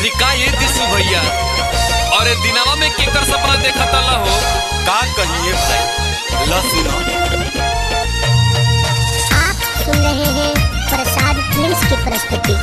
अरे का ये दिसू भैया अरे दिनावा में केकर सपना देखा तला हो का कहिए भाई ल सुनो आप सुन रहे हैं प्रसाद फिल्म्स की प्रस्तुति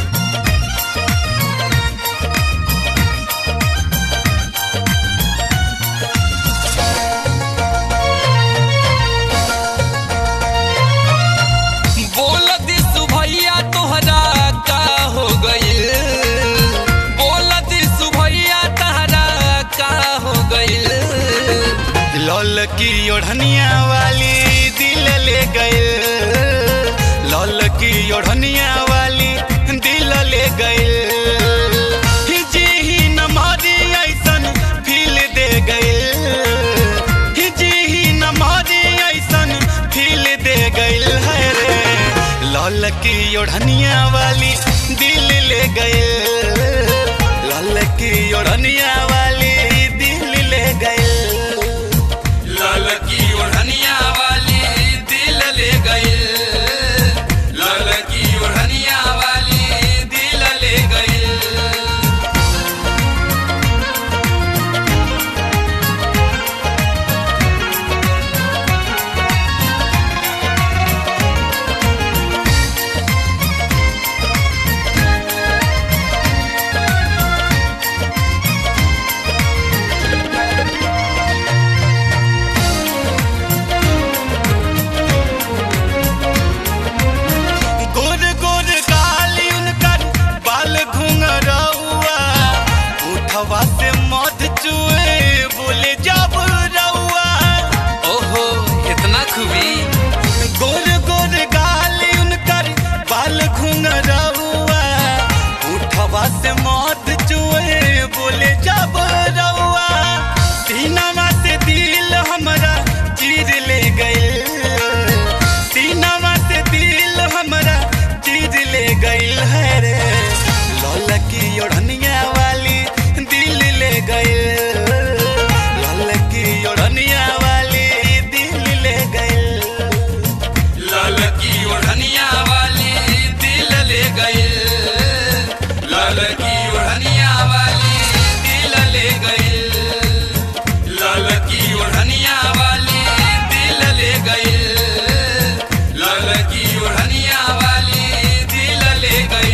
बोल दिसू भैया तोहरा का हो गइल बोल दिसू भैया तोहरा का हो गइल लल की ओढ़निया वाली दिल ले गए लल की ओढ़निया वाली दिल ले गए जी ही नमारी ऐसन फील दे गए जी ही नमारी ऐसन फील दे गए है रे लल की ओढ़निया वाली दिल ले गए लल की ओढ़निया वाली दिल ले गए लाल की ओढ़निया वाली दिल ले गई लाल की ओढ़निया वाली दिल ले गई गोर गोर गाली उनकर बाल घुंघरौआ उठवा से मध चुए बोले जब रउआ ओहो इतना खूबी गोर गोर गाली उनकर बाल घुंघरौआ उठवा से मध चुए बोले जब रउआ सीनामा से दिल हमरा चीर ले गए सीनामा से दिल हमरा चीज ले गइल है रे लौल की ओढ़निया वाली दिल ले गइल लौल की ओढ़निया वाली दिल ले गइल लाल की ओढ़निया वाली दिल ले गई लाल की ओढ़निया वाली दिल ले गई लाल की ओढ़निया वाली दिल ले गई लाल की ओढ़निया वाली दिल ले गई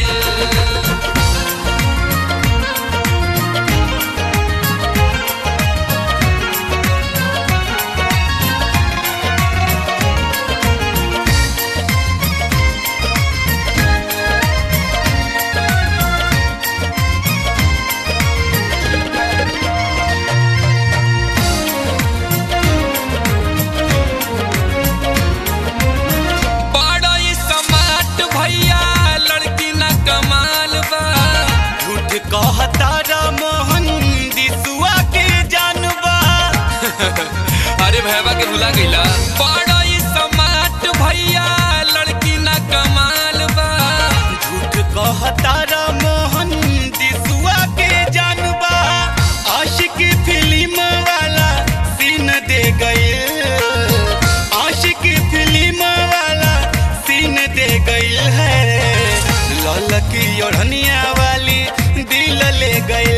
बड़ा ही समाट भैया लड़की ना कमाल बा झूठ कहता रा मोहन दिसुआ के जानबा अरे भैया के भुला गईला बड़ा ही समाट भैया लड़की ना कमाल बा झूठ कहता रा मोहन दिसुआ के जानबा आशिक फिल्म वाला सीन दे गए आशिक फिल्म वाला सीन दे गई है लल की ओढ़निया वाली दिल ले गए